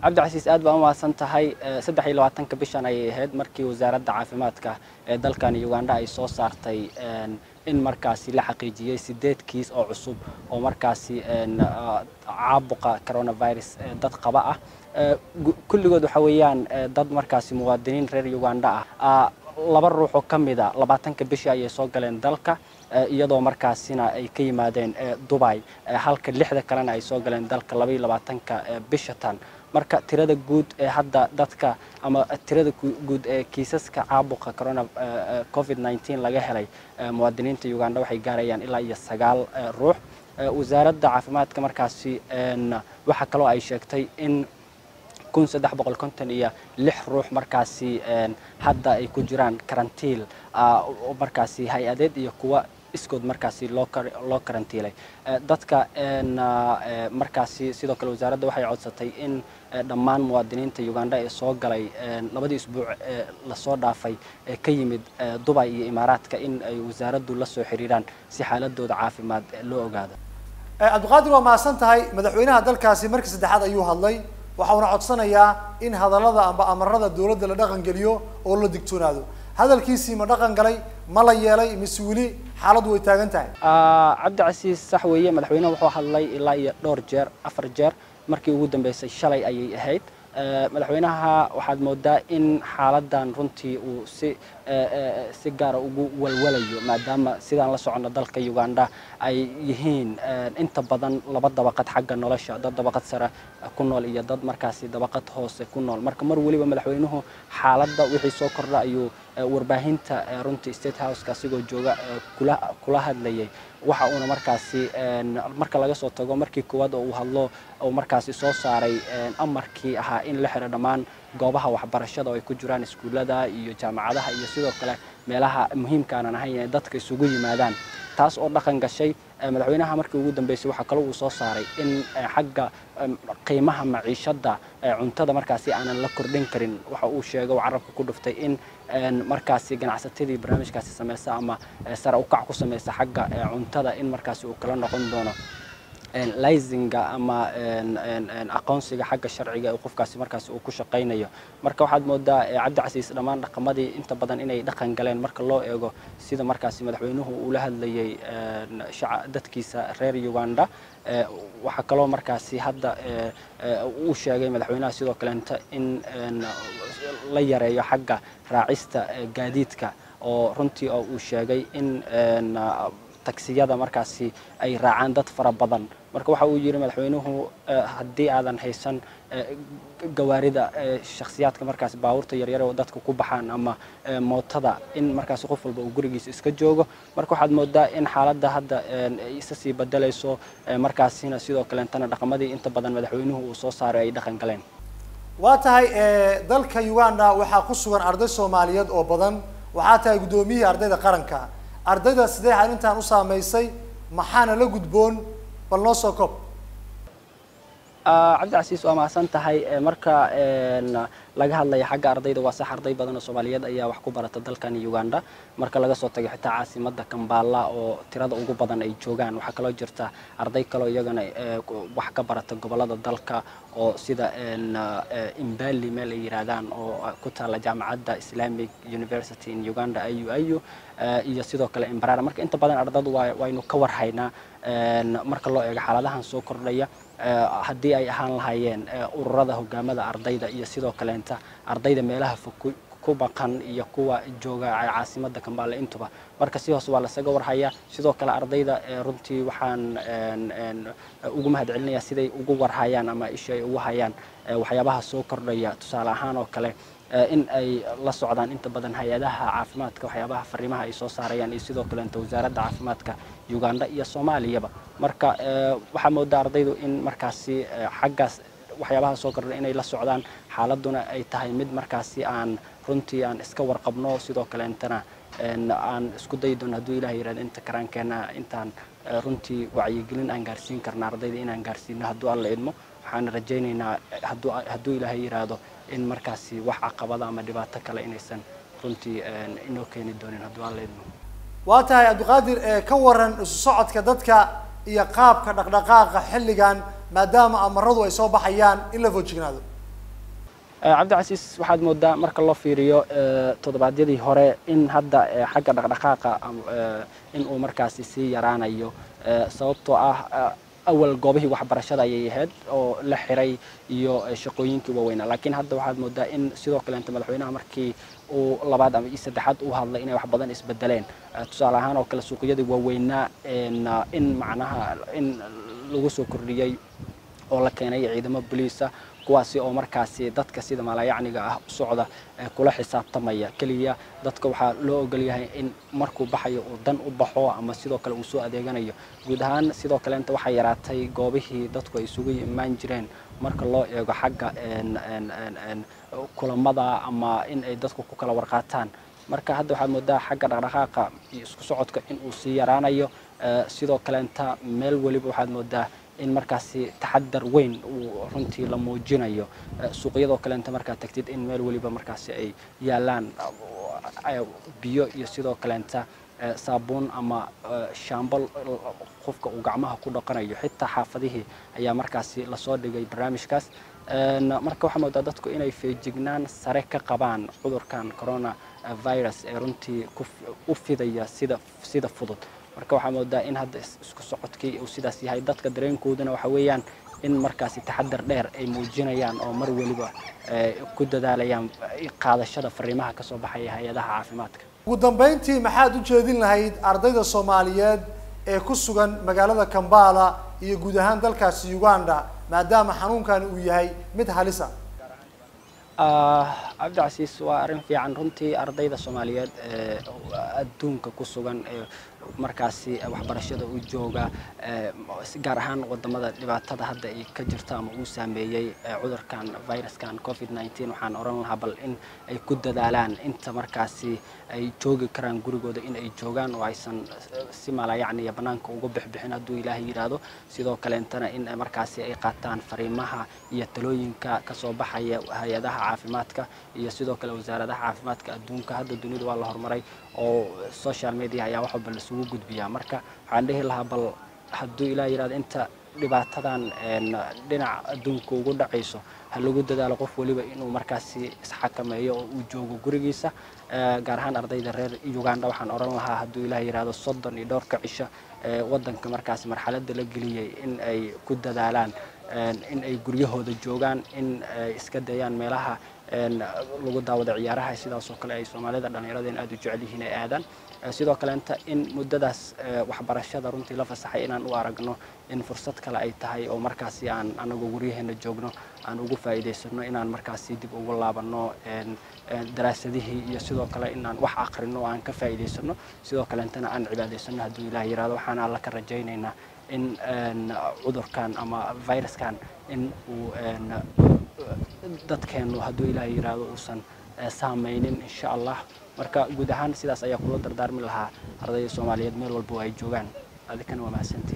cabdicasiis aad baa umahadsan tahay saddex iyo labaatanka bishan ayay ahayd markii wasaaradda caafimaadka ee dalkani uganda ay soo saartay in markaasi la xaqiijiyey sideed kiis oo cusub oo markaasi caabuqa coronavirus dad qaba ah kulligood waxa weeyaan dad markaasi muwaadiniin reer uganda ah laba ruux oo ka mida labaatanka bishii ayay soo galeen dalka iyadoo markaasina ay ka yimaadeen dubai halka lixda kalena ay soo galeen dalka labaiyo labaatanka bisha tan marka tirada guud ee hadda dadka ama tirada guud ee kiisaska caabuqa corona covid 19 laga helay muwaadiniinta uganda waxay gaarayaan ilaa iyo sagaal ruux wasaaradda caafimaadka markaasi waxaa kaloo ay sheegtay in kun saddex boqol konton iyo lix ruux markaasi hadda ay ku jiraan karantiil markaasi hay-adeed iyo kuwa iskood markaasi loo loo karantiilay dadka markaasi sidoo kale wasaaradda waxay codsatay in dhammaan muwaadiniinta uganda ee soo galay labadii isbuuc ee lasoo dhaafay ee ka yimid dubai iyo imaaraadka in ay wasaaraddu la soo xiriiraan si xaaladooda caafimaad loo ogaado cabdiqaadir waa mahadsan tahay madaxweynaha dalkaasi markii saddexaad ayuu hadlay waxauna codsanayaa in hadallada amba amarada dowladda la dhaqan geliyo oo la digtoonaado hadalkiisii ma dhaqan galay ma la yeelay mise weli xaaladdu way taagan tahay cabdicasiis sax weeye madaxweyneha wuxuu hadlay ilaa iyo dhowr jeer afar jeer markii ugu dambeysay shalay ayay ahayd madaxweynaha waxaad moodaa in xaaladan runtii uu si si gaara ugu walwalayo maadaama sidaan la socono dalka uganda ay yihiin inta badan laba dabaqad xagga nolosha dad dabaqad sare ku nool iyo dad markaasi dabaqad hoose ku nool marka mar weliba madaxweynuhu xaaladda wixii soo kordha ayuu warbaahinta runtii state houseka asigoo jooga kula kula hadlayay waxa uuna markaasi marka laga soo tago markii koowaad oo uu hadlo uu markaasi soo saaray amarkii ahaa in la xiro dhammaan goobaha waxbarashada oo ay ku jiraan iskuullada iyo jaamacadaha iyo sidoo kale meelaha muhiimka aanan ahayn inay dadka isugu yimaadaan taas oo dhaqan gashay madaxweynaha markii ugu dambeysay waxaa kaloo uu soo saaray in xagga qiimaha maciishadda cuntada markaasi aanan la kordhin karin waxa uu sheegay oo carabka ku dhuftay in markaasi ganacsatadii barnaamijkaasi sameysa ama sare ukac ku sameysa xagga cuntada in markaasi uu kala noqon doono lisinga ama aqoonsiga xagga sharciga ee qofkaasi markaasi uu ku shaqaynayo marka waxaad moodaa cabdicasiis dhammaan dhaqamadii inta badan inay dhaqan galeen marka loo eego sida markaasi madaxweynuhu uu la hadlayay dadkiisa reer uganda waxaa kaloo markaasi hadda uu sheegay madaxweynaha sidoo kaleenta in la yareeyo xagga raacista gaadiidka oo runtii oo uu sheegay in tagsiyada markaasi ay raacaan dad fara badan marka waxa uu yidhi madaxweynuhu haddii aadan haysan gawaarida shakhsiyaadka markaasi baabuurta yaryar oo dadka ku baxaan ama mootada in markaasi qof walba uu gurigiisa iska joogo marka waxaad moodaa in xaaladda hadda isa sii bedelayso markaasina sidoo kaleentana dhaqamadii inta badan madaxweynuhu uu soo saaray ay dhaqan galeen waa tahay dalka uganda waxaa ku sugan arday soomaaliyeed oo badan waxaa tahay guddoomiyihii ardayda qaranka ardayda sidee arrintan u saameysay maxaana la gudboon bal noo soo kob cabdicasiis waa mahadsan tahay marka laga hadlaya xagga ardayda waa sax arday badan oo soomaaliyeed ayaa wax ku barata dalkan uganda marka laga soo tago xitaa caasimada kambala oo tirada ugu badan ay joogaan waxaa kaloo jirta arday kaloo iyagana wax ka barata gobolada dalka oo sida imbali meel ay yiraahdaan oo ku taala jaamacadda islamic university in uganda iu iu iyo sidoo kale imbarara marka inta badan ardadu waynu ka warhaynaa marka loo eego xaaladahan soo kordhaya haddii ay ahaan lahaayeen ururada hogaamada ardayda iyo sidoo kaleenta ardayda meelaha fog ku baqan iyo kuwa jooga caasimada kambale intuba marka si hoose waa lasaga warhayaa sidoo kale ardayda runtii waxaan ugu mahad celinayaa siday ugu warhayaan ama isha ay ugu hayaan waxyaabaha soo kordhaya tusaale ahaan oo kale in ay la socdaan inta badan hay-adaha caafimaadka waxyaabaha fariimaha ay soo saarayaan iyo sidoo kaleenta wasaaradda caafimaadka uganda iyo soomaaliyaba marka waxaa moodaa ardaydu in markaasi xaggaas waxyaabaha soo kordha inay la socdaan xaaladuna ay tahay mid markaasi aan runtii aan iska warqabno sidoo kaleentana aan isku dayi doono hadduu ilaah yirahdo inta karaankeenna intaan runtii wacyigelin aan gaarsiin karna ardayda inaan gaarsiino hadduu alla idmo waxaan rajaynaynaa hadduu hadduu ilaahay yiraahdo in markaasi wax caqabada ama dhibaato kale inaysan runtii inoo keeni doonin hadduu alla idmo waa tahay cabdiqaadir ka waran isu socodka dadka iyo qaabka dhaqdhaqaaqa xilligan maadaama amaradu ay soo baxayaan in la foojignaado cabdicasiis waxaad moodaa marka loo fiiriyo toddobaadyadii hore in hadda xagga dhaqdhaqaaqa in uu markaasi sii yaraanayo sababtoo ah awal goobihii waxbarashada ayay ahayd oo la xiray iyo shaqooyinkii waaweynaa laakiin hadda waxaad moodaa in sidoo kaleenta madaxweynaha markii uu labaad ama iyo saddexaad uu hadlay inay wax badan isbedeleen tusaale ahaan oo kale suuqyadii waaweynaa in macnaha in lagu soo kordhiyey oo la keenay ciidamo boliisa kuwaasi oo markaasi dadka sida maalayacniga ah u socda kula xisaabtamaya keliya dadka waxaa loo ogolyahay in markuu baxayo uu dan u baxo ama sidoo kale uu soo adeeganayo guud ahaan sidoo kaleenta waxaa yaraatay goobihii dadku ay isugu imaan jireen marka loo eego xagga kulamada ama in ay dadku ku kala warqaataan marka hadda waxaad moodaa xagga dhaqdhaqaaqa iyo isku socodka in uu sii yaraanayo sidoo kaleenta meel weliba waxaad moodaa in markaasi taxadar weyn uu runtii la muujinayo suuqyadoo kaleenta markaad tagtid in meel weliba markaasi ay yaalaan biyo iyo sidoo kaleenta saabuun ama shaambal qofka uu gacmaha ku dhaqanayo xitaa xaafadihii ayaa markaasi lasoo dhigay barnaamijkaas marka waxaa moodaa dadku inay feejignaan sare ka qabaan cudurkan corona virus ee runtii u fidaya sida sida fudud marka waxaa moodaa in hadda isku socodkii uu sidaas yahay dadka dareenkooduna waxa weeyaan in markaasi taxadar dheer ay muujinayaan oo mar weliba ku dadaalayaan qaadashada fariimaha kasoo baxaya hay-adaha caafimaadka ugu dambeyntii maxaad u jeedin lahayd ardayda soomaaliyeed ee ku sugan magaalada kambala iyo guud ahaan dalkaasi uganda maadaama xanuunkan uu yahay mid halisa cabdicasiis waa arrin fiican runtii ardayda soomaaliyeed ee adduunka ku sugan ee markaasi waxbarashada u jooga gaar ahaan wadamada dhibaatada hadda ay ka jirto ama uu saameeyey cudurkan viruskan covid nneteen waxaan oran lahaa bal in ay ku dadaalaan inta markaasi ay joogi karaan gurigooda in ay joogaan oo aysan si malayacniya banaanka uga bixbixin hadduu ilaahay yidhaahdo sidoo kaleentana in markaasi ay qaataan fariimaha iyo talooyinka kasoo baxaya hay-adaha caafimaadka iyo sidoo kale wasaaradaha caafimaadka adduunka hadda dunida waa la horumaray oo social media ayaa wax walba lasugu gudbiyaa marka waxaan dhihi lahaa bal hadduu ilaa yidhahdo inta dhibaatadan dhinaca adduunka ugu dhacayso ha lagu dadaalo qof waliba inuu markaasi isxakameeyo oo uu joogo gurigiisa gaar ahaan ardayda reer uganda waxaan oran lahaa hadduu ilaah yidhahdo soddon iyo dhowrka cisho waddanka markaasi marxaladda la geliyey in ay ku dadaalaan in ay guryahooda joogaan in ay iska dayaan meelaha lagu daawado ciyaaraha sidaasoo kale ay soomaalida dhallinyaraden aada u jecel yihiin ay aadaan sidoo kaleenta in muddadaas waxbarashada runtii la fasaxay inaan u aragno in fursad kale ay tahay oo markaasi aan anagoo guryaheena joogno aan ugu faa'iidaysano inaan markaasi dib ugu laabanno daraasadihii iyo sidoo kale inaan wax akrino oo aan ka faa'iidaysano sidoo kaleentana aan cibaadaysano hadduu ilaah yihahdo waxaan alla ka rajaynaynaa in cudurkan ama viruskan in uu dadkeenu hadduu ilaah yihahdo uusan saamaynin insha allah marka guud ahaan sidaas ayaa kula dardaarmi lahaa ardayda soomaaliyeed meel walba oo ay joogaan adikana waa mahadsantii